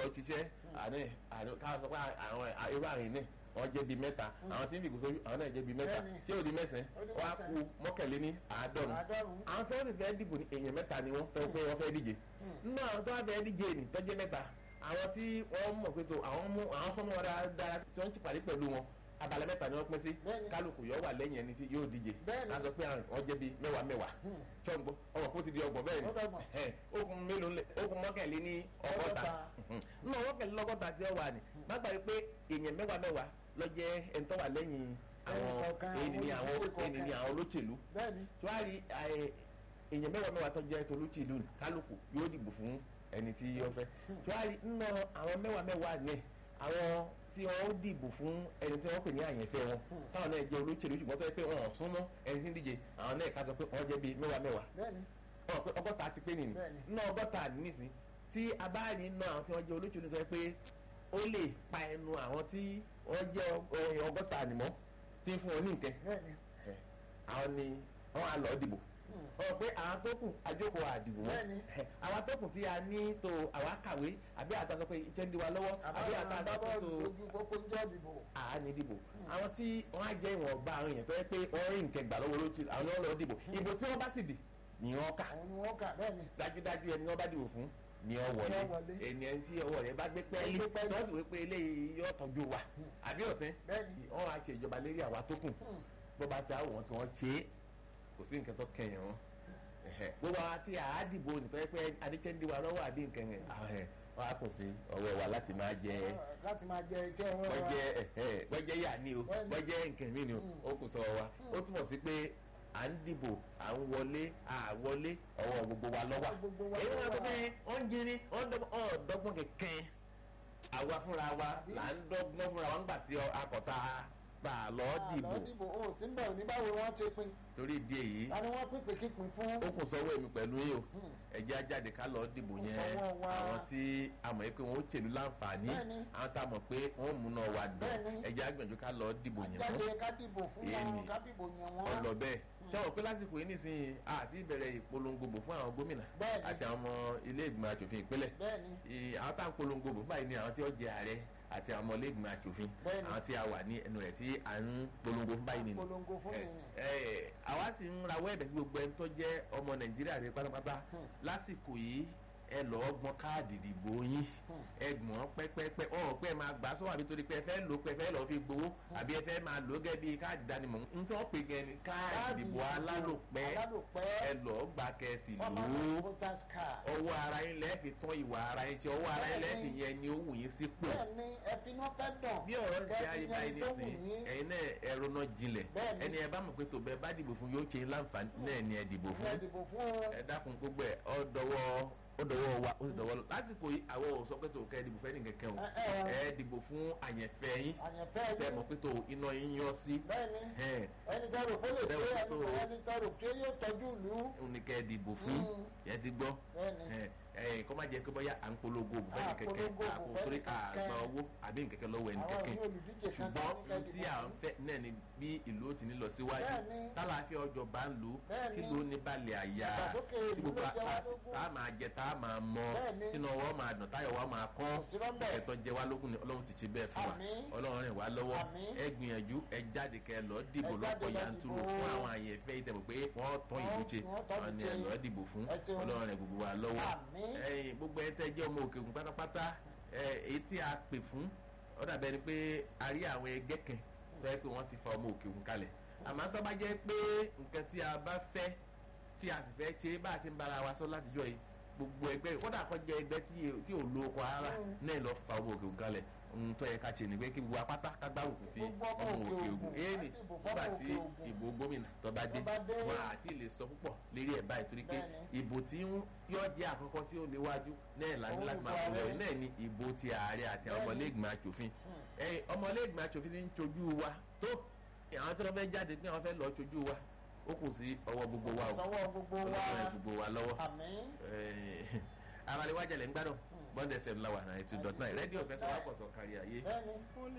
ṣiṣẹ́ àní àní káwọn sọ pé àwọn irú àrìn náà wọ́n jẹ́ bíi mẹ́ta àwọn tí ń fìgò sójú àwọn náà jẹ́ bíi mẹ́ta Bẹ́ẹ̀ni. tí ò di mẹ́sàn-án Ó di wọ́n á mẹ́sàn-án. ku mọ́kànléní àádọ́rùn Àádọ́rùn-ún. àwọn tí wọ́n sì fẹ́ dìbò ní èèyàn mẹ́ta ni wọ́n fẹ́ pé wọ́n fẹ́ díje nínú àwọn tó wá fẹ́ díje nì tọ́jú mẹ́ta àwọn tí wọ́n mọ̀ pé tó àwọn mú àwọn sọ́mọ́ wọn dáadáa tí wọ́n ti pàdé pẹ̀lú wọn abalẹ̀ mẹ́ta ni wọ́n pín sí Bẹ́ẹ̀ni. kálukú yọ wà lẹ́yìn ẹni tí yóò díje Bẹ́ẹ̀ni. a sọ pé àwọn wọ́n jẹ́ bíi mẹ́wàá mẹ́wàá ṣọ́ngbó ọmọ kó ti di ọgbọ̀n bẹ́ẹ̀ ni Ó dọ́gbọ̀n. Ẹ̀hẹ́n. okùn mélòó lẹ okùn mọ́kànléní ọgọ́ta Ọgọ́ta. nínú ọgọ́kànléní ọgọ́ta tí ó wà ní má gbàgbé pé èèyàn mẹ́wàá mẹ́wàá ló jẹ́ ẹni tó wà lẹ́yìn àwọn Ẹnì kọ̀ọ̀kan, èyí ni àwọn olùdíje èyí ni àwọn olóṣèlú bẹ́ẹ̀ni tí wàá rí ẹ, èèyàn mẹ́wàá mẹ́wàá tó jẹ́ tolóṣèlú ní kálukú yóò dìbò fún ẹni tí yóò fẹ́ tí wàá rí nínú àwọn mẹ́wàá mẹ́wàá ní àwọn tí wọ́n ó dìbò fún ẹni tí wọ́n pè ní àyànfẹ́ wọn táwọn náà jẹ́ olóṣèlú ṣùgbọ́n tó yẹ pé wọn ò súnmọ́ ẹni tí ń díje àwọn náà ká sọ pé wọ́n jẹ́ bíi mẹ́wàá mẹ́wàá bẹ́ẹ̀ni wọn pé ọgọ́ta ti pé nìyí Bẹ́ẹ̀ni. nínú ọgọ́ta nísìn tí a bá rí nínú àwọn tí wọ́n jẹ́ olóṣèlú tó yẹ pé ó lè pa ẹnu àwọn tí wọ́n jẹ́ ọ- ọgọ́ta ànìmọ́ tí ń fún wọn ní nǹkan bẹ́ẹ̀ni àwọn ni wọ́n á lọ dìbò ọ pé àwọn tó kù àjókòó àdìbò wọn Bẹ́ẹ̀ni. àwọn tó kù tí a ní tó àwa kàwé àbí àtàkùn pé iṣẹ́ ń di wa lọ́wọ́ àbí àbáwọn àtàkùn agbábọ́ọ̀lù tó lójú pópó ń jọ́ dìbò àání dìbò àwọn tí wọ́n á jẹ́ ìwọ̀nba àwọn èèyàn tó yẹ pé wọ́n rí nǹkan gbà lọ́wọ́ lójú àwọn ni wọ́n lọ dìbò ìbò tí wọ́n bá sì dì ni wọ́n kà àwọn ni wọ́n kà bẹ́ẹ̀ni dájúdájú ẹni wọ́n bá dìbò fún ni ọ wọlé Ni ó wọlé. ènìyàn tí ọwọ́ rẹ̀ bá gbé pẹ́ẹ́lí Gbé pẹ́ẹ́lí. tó sì wí pé eléyìí yóò tọ́jú wa àbí ọ̀tẹ́ bẹ́ẹ̀ni wọ́n á ṣe ìjọba lérí àwa tó kù bó bá ta wọn tí wọ́n ṣe é kò sí nǹkan tó kẹyìn wọn Ẹ̀hẹ̀. gbogbo àwọn tí a dìbò nítorí pé adékẹ́ndé wa lọ́wọ́ àbí nǹkan yẹn ahẹ́, wọ́n á kù sí ọwọ́ wa láti máa jẹ láti máa jẹ iṣẹ́ wọn wọ́n wa jẹ́ ẹ̀hẹ́, wọ́n jẹ́ yà ní o Bẹ́ẹ̀ni. wọ́n jẹ́ nǹkan mí ni o ó kù sọ wa ó túmọ̀ sí pé à ń dìbò à ń wọlé à wọlé ọwọ́ gbogbo wa lọ́wọ́ Gbogbo wa èyí wọn ló sọ wà. pé wọ́n ń jírí wọ́n ń dọ́gbọ́n ọ̀ dọ́gbọ́n kẹ̀kẹ́ àwa fúnra wa là ń dọ́gbọ́n fúnra wa ńgbà tí akọ̀tà bá a lọ dìbò àlọ́ dìbò ó sí ń bẹ̀ òní báwo wọ́n ṣe pin torí ìdí èyí ta ni wọ́n pín kíkún fún ó kù sọ́wọ́ èmi pẹ̀lú yìí o ẹ̀jẹ̀ ajáde ká lọ dìbò Ó kù yẹn sọ́wọ́ wa. àwọn tí a mọ̀ pé wọ́n ó tèlú láǹfààní Bẹ́ẹ̀ni. àwọn tá a mọ̀ pé wọ́n múná wa dùn Bẹ́ẹ̀ni. ẹ̀jẹ̀ agbẹ̀jú ká lọ dìbò yẹn fún jáde ká dìbò fún Èyí wọn ni. ká dìbò yẹn wọn ọlọ bẹ́ẹ̀ ṣé wọn pé lásìkò yìí nísìnyí àti ìbẹ̀rẹ̀ ìpolongo bò fún àwọn gómìnà Bẹ́ẹ̀ni. àti àwọn ọmọ ilé ìgbìmọ̀ asòfin ìpínlẹ̀ bẹ́ẹ̀ni Ì- àwọn tá à ń polongo bò fún báyìí ni àwọn tí ó jẹ ààrẹ àti àwọn ọmọ ilé ìgbìmọ̀ asòfin Bẹ́ẹ̀ni. àwọn tí a wà ní ẹnu rẹ̀ tí à ń polongo fún báyìí nìyí polongo fún ẹ mi ni ẹ àwa sì ń rawọ́ ẹ̀bẹ̀ sí gbogbo ẹni tó jẹ́ ọmọ nàìjíríà rẹ pátápátá Hmm. lásìkò yìí ẹ lọ́ọ́ gbọ́n káàdì ìdìbò yín Hmm. ẹ gbọ́n pẹ́pẹ́pẹ́ ọ̀hún pé ẹ máa gbà sọ́wọ́ àbí torí pé ẹ fẹ́ lò ó pé ẹ fẹ́ lọ́ọ́ fi gbowó àbí ẹ fẹ́ máa lò ó gẹ́gẹ́ bí káàdì ìdánimọ̀ ń tọ́ pé gẹ́ ni káàdì Káàdì ìdìbò alálòpẹ́ alálòpẹ́ ẹ lọ́ọ́ gbà kẹ́sì lò ọmọ ó voters card ọwọ́ ara yín lẹ́ẹ̀fi tán ìwà ara yín tí ọwọ́ ara yín lẹ́ẹ̀fi yẹn ni ó wù yín sípò bẹ́ẹ̀ni ẹfinú fẹ́ dàn bí ọ̀rọ̀ ṣe ayé kẹ́ẹ̀fì báyìí yẹn tó wù nísìn yín ẹ̀yin náà ẹ̀rọ náà jinlẹ̀ Bẹ́ẹ̀ni. ẹni ẹ bá mọ̀ pé tó bẹ́ẹ̀ bá dìbò fún yóò ṣe láǹfààní náà ni ẹ dìbò ẹ fún dìbò fún o ẹ dákun gbogbo ẹ ọ dọwọ́ ó dọwọ́ wa ó sì dọwọ́ lọ lásìkò yìí àwọn ò sọ pé tó kẹ́ ẹ dìbò fẹ́ ní kẹ̀kẹ́ o Ẹ, ẹ, ẹ dìbò fún àyẹ̀fẹ́ yín àyànfẹ́ tẹ yín mọ̀ pé tó iná yín yọ sí bẹ́ẹ̀ni ẹ ẹni tọrọ pé lè Bẹ́ẹ̀ ṣe wò ẹni tó- ẹni tọrọ pé yóò tọ́jú ìlú òun ni kẹ́ ẹ dìbò fún Mm. yẹn ti gbọ́ bẹ́ẹ̀ni ẹ ẹ kọ́ má jẹ́ pé bóyá à ń polongo òbú fẹ́ ní À, kẹ̀kẹ́ polongo òbú àpò fẹ́ torí ní kẹ̀kẹ́. àgbà owó àbí nkẹ̀kẹ́ lọ́wọ́ ẹni àwọn kẹ̀kẹ́ ní olùdíje kan ṣùgbọ́n tó ní ohun kẹ́ tí dìbò à ń fún. fẹ́ náà ni bí ìlú ó ti ní lọ síwájú Bẹ́ẹ̀ni. tálàáfíà ọjọ́ bá ń lò ó Bẹ́ẹ̀ni. tí ló ní balẹ̀ àyà Ìdàgbàsókè tí ìlú gbogbo ló jẹ wá àpá lógún. tá a máa jẹ tá a máa mọ Bẹ́ẹ̀ni. sínú ọwọ́ máa dùn táyọ̀ wá máa kọ́ Kò sí rọ́mbẹ̀. ẹ̀tọ́ jẹ wá lógún ni ọlọ́run ti ṣe bẹ́ẹ̀ fún wa Àmín. ọlọ́run rìn wá lọ́wọ́ Àmín. ẹ gbìyànjú ẹ jáde kẹ lọ dìbò Ẹ jáde lọ́pọ̀ lọ yanturu dìbò. fún àwọn àyẹ̀fẹ́ ìtẹ̀bọ̀ pé wọ́n tán ìlú ṣe Wọ́n tán wọn ni ìlú ẹ ṣe. lọ dìbò fún Ẹ ṣeun. ọlọ́run rìn gbogbo wa lọ́wọ́ Àmín. ẹ̀yin gbogbo ẹ tẹ́ jẹ́ ọmọ òkè òkun pátápátá ẹ, èyí tí a pè fún ó dàbẹ́ ni pé a rí àwọn ẹgbẹ́ kan tó yẹ pé wọ́n ti fa ọmọ òkè òkun kalẹ̀ àmọ́ tó bá jẹ́ pé nǹkan tí a bá fẹ́ tí a sì fẹ́ ṣe bá a ti ń bára wa sọ látijọ́ yìí gbogbo ẹgbẹ́ kódà kó jẹ́ ẹgbẹ́ tí- tí ò lo oko ara Mm. náà lọ fa ọmọ òkè òkun kalẹ̀ ohun tó yẹ ká ṣe nìgbẹ́ kí gbogbo apáta ká gbárùkù ti Gbogbo ọmọ ọmọ òkè òkè òkun, òkun èyí ni àti ìbò nígbà fọ́mọ tí òkè òkun. ìbò gómìnà tó bá dé Tó bá dé. wọn àti lè sọ púpọ̀ lérí ẹ̀ báyìí torí pé Bẹ́ẹ̀ni. ìbò tí ń- yóò jẹ́ àkọ́kọ́ tí ó léwájú náà láti Òun láti máa ìbò kúlẹ̀ ààrẹ. náà ni ìbò ti ààrẹ àti àwọn Bẹ́ẹ̀ni. ọmọlẹ́gbìmọ̀ aṣòfin ẹ̀yin ọmọlẹ́gbìmọ̀ aṣòfin ní ń ṣojú wa tó àwọn tí wọ́n fẹ́ jáde pé wọ́n fẹ́ lọ́ọ́ ṣojú wa ó kù sí ọwọ́ gbogbo wa o sọwọ́ gbogbo wa ọlọ́run ẹ̀ gbogbo wa lọ́wọ́ àmín abalẹ̀ wájà lẹ́ ń gbádùn bond fm lawa ninety two dot nine rédíò fẹsẹ̀ wá pọ̀ tó kárí ayé. bẹ́ẹ̀ni